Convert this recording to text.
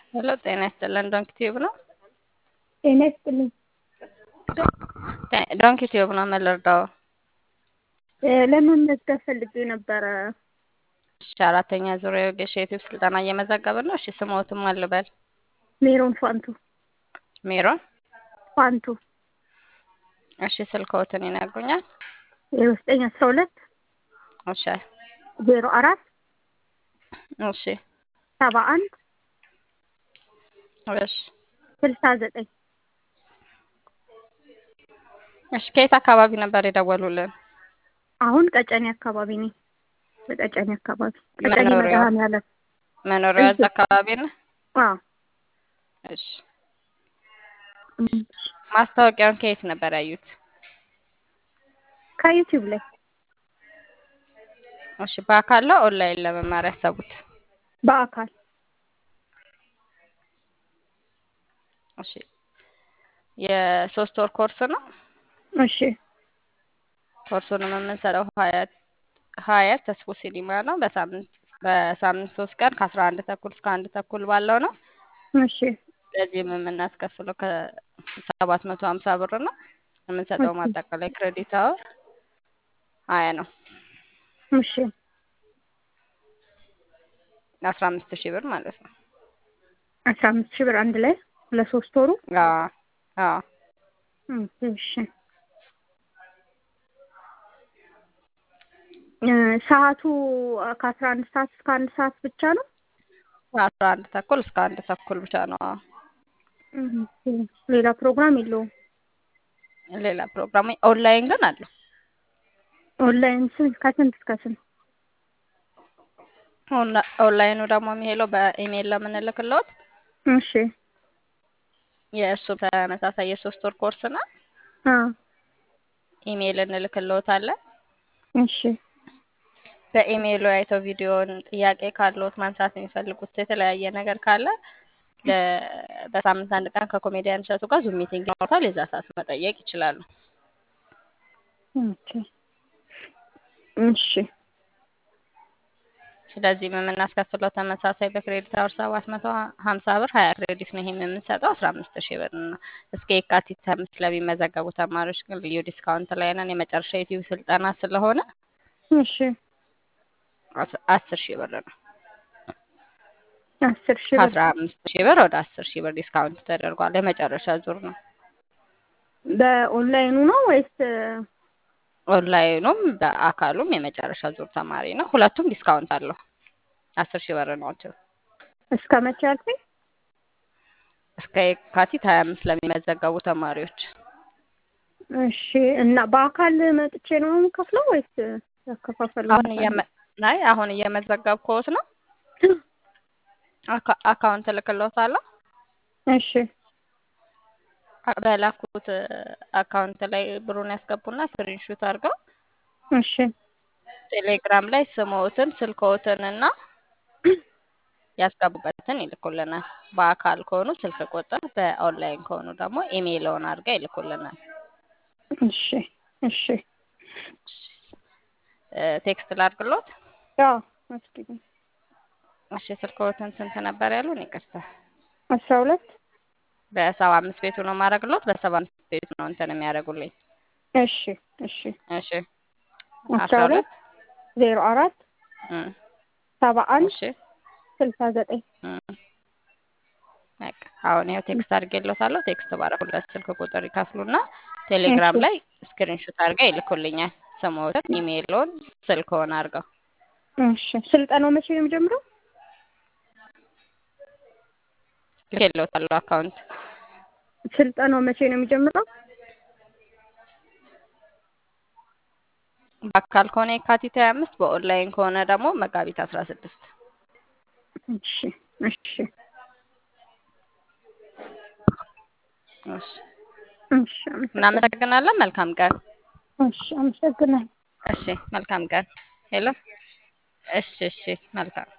ሄሎ ጤና ይስጥልን ዶንኪ ቲዩብ ነው። ጤና ይስጥልኝ። ዶንኪ ቲዩብ ነው የምልርዳው። ለመመዝገብ ፈልጌ ነበረ። እሺ አራተኛ ዙሪያ የወጌሻ ዩቲዩብ ስልጠና እየመዘገብን ነው። እሺ ስሞትም አልበል ሜሮን ፋንቱ ሜሮን ፋንቱ እሺ ስልክዎትን ይነግሩኛል? ዜሮ ዘጠኝ አስራ ሁለት እሺ ዜሮ አራት እሺ ሰባ አንድ እሺ ስልሳ ዘጠኝ እሺ ከየት አካባቢ ነበር የደወሉልን? አሁን ቀጨኔ አካባቢ ነኝ። በቀጨኔ አካባቢ ቀጨኔ መኖሪያው? መድኃኔዓለም መኖሪያ እዛ አካባቢ ነው? አዎ እሺ ማስታወቂያውን ከየት ነበር ያዩት? ከዩቲዩብ ላይ እሺ በአካል ነው ኦንላይን ለመማር ያሰቡት? በአካል እሺ የሶስት ወር ኮርስ ነው። እሺ ኮርሱንም የምንሰጠው ሀያት ሀያት ተስፎ ሲኒማ ነው። በሳምንት በሳምንት ሶስት ቀን ከአስራ አንድ ተኩል እስከ አንድ ተኩል ባለው ነው። እሺ ለዚህም የምናስከፍለው ከሰባት መቶ ሀምሳ ብር ነው። የምንሰጠው እሺ። ማጠቃላይ ክሬዲት አወር ሀያ ነው። እሺ አስራ አምስት ሺህ ብር ማለት ነው። አስራ አምስት ሺህ ብር አንድ ላይ ለሶስት ወሩ አዎ አዎ እሺ እ ሰዓቱ ከአስራ አንድ ሰዓት እስከ አንድ ሰዓት ብቻ ነው? ከአስራ አንድ ተኩል እስከ አንድ ተኩል ብቻ ነው። አዎ። እም፣ ሌላ ፕሮግራም የለውም። ሌላ ፕሮግራም ኦንላይን ግን አለው። ኦንላይን ስንት ከስንት እስከ ስንት? ኦንላ- ኦንላይኑ ደግሞ የሚሄደው በኢሜይል ለምንልክለት እሺ የእሱ ተመሳሳይ የሶስት ወር ኮርስ ነው። አ ኢሜይል እንልክልዎታለን። እሺ በኢሜይሉ አይተው ቪዲዮን ጥያቄ ካለዎት ማንሳት የሚፈልጉት የተለያየ ነገር ካለ ለ- በሳምንት አንድ ቀን ከኮሜዲያን እሸቱ ጋር ዙም ሚቲንግ ይኖራል። የዛ ሰዓት መጠየቅ ይችላሉ። ኦኬ እሺ ስለዚህም የምናስከፍለው ተመሳሳይ በክሬዲት አወር ሰባት መቶ ሀምሳ ብር ሀያ ክሬዲት ነው። ይህም የምንሰጠው አስራ አምስት ሺህ ብር ነው። እስከ የካቲት አምስት ለሚመዘገቡ ተማሪዎች ግን ልዩ ዲስካውንት ላይ ነን። የመጨረሻ ዩቲዩብ ስልጠና ስለሆነ እሺ አስ- አስር ሺህ ብር ነው። አስር ሺህ ብር ከአስራ አምስት ሺህ ብር ወደ አስር ሺህ ብር ዲስካውንት ተደርጓል። የመጨረሻ ዙር ነው። በኦንላይኑ ነው ወይስ ኦንላይኑም በአካሉም የመጨረሻ ዙር ተማሪ ነው። ሁለቱም ዲስካውንት አለው። አስር ሺህ ብር ናቸው። እስከ መቼ ያልከኝ? እስከ የካቲት ሀያ አምስት ለሚመዘገቡ ተማሪዎች እሺ እና በአካል መጥቼ ነው የምከፍለው ወይስ ያከፋፈል አሁን እየመ ናይ አሁን እየመዘገብኩት ነው። አካ- አካውንት እልክልዎታለሁ። እሺ በላኩት አካውንት ላይ ብሩን ያስገቡና ስክሪንሹት አድርገው እሺ ቴሌግራም ላይ ስምዎትን ስልክዎትን እና ያስገቡበትን ይልኩልናል። በአካል ከሆኑ ስልክ ቁጥር፣ በኦንላይን ከሆኑ ደግሞ ኢሜይልዎን አድርገው ይልኩልናል። እሺ እሺ እ፣ ቴክስት ላድርግሎት። አዎ አስኪኝ እሺ ስልክዎትን ስንት ነበር ያሉን? ይቅርታ አስራ ሁለት በሰባ አምስት ቤቱ ነው የማደርግሎት። በሰባ አምስት ቤቱ ነው እንትን የሚያደርጉልኝ። እሺ እሺ እሺ አስራ ሁለት ዜሮ አራት እ፣ ሰባ አንድ እሺ ስልሳ ዘጠኝ እ፣ በቃ አሁን ይኸው ቴክስት አድርጌልዎታለሁ። ቴክስት ባደረኩለት ስልክ ቁጥር ይከፍሉና ቴሌግራም እሺ። ላይ ስክሪንሾት አድርገው ይልኩልኛል። ስምዎትን፣ ኢሜይልዎን፣ ስልክዎን አድርገው እሺ ስልጠናው መቼ ነው የሚጀምረው? ልኬልዎታለሁ አካውንት ስልጠናው መቼ ነው የሚጀምረው? በአካል ከሆነ የካቲት ሀያ አምስት በኦንላይን ከሆነ ደግሞ መጋቢት አስራ ስድስት እሺ እሺ እሺ እሺ አመሰግናለሁ። እናመሰግናለን። መልካም ቀን። እሺ አመሰግናለሁ። እሺ መልካም ቀን። ሄሎ እሺ እሺ መልካም